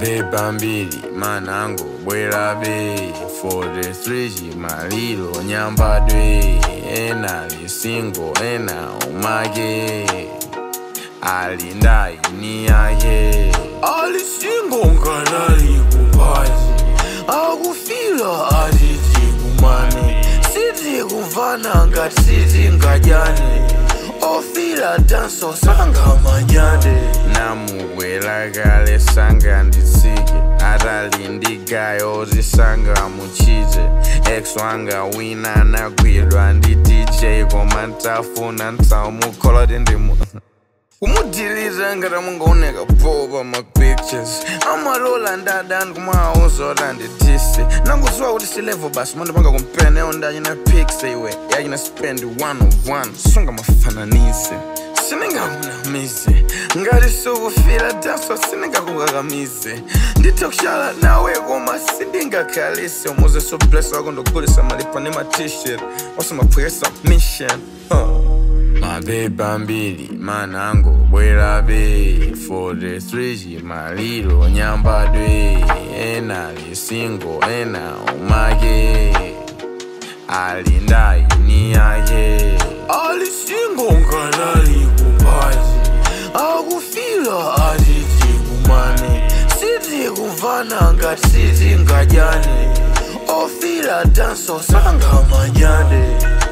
mapepa mbiri manango bwerabe 43 chimaliro nyambadwe ena lisingo ena umake alindaini yake alisingo nkanali kupazi akufila atiti kumane siti kuvana ngati siti ngajane ofila danso sanga manyade namubwela kale sanga nditsike atali ndigayo zisanga muchite ex wanga wina anagwidwa ndi dj koma ntafuna ntaumukholoti ndimu kumudilira ngati amungaoneka popa ma pictures amalola ndadani kumawuzota nditise nangudziwa kuti silevo basi mandipanga kumpene ondachina pics iwe yachina spend one of one sunga mafananise sindingakunamize ngati sukufira danso sindingakukakamize ndithe kushala nawe koma sindingakhalise umuze soblesa wako ndogulisa malipa ni matshirt osamaphwekesa mission huh. mapepa mbiri manango bwerabe 43 chimaliro nyambadwe ena lisingo ena umake alindaini yake alisingo nkanali kupazi akufila atiti kumane siti kuvana ngati siti ngajane ofila danso sanga manyade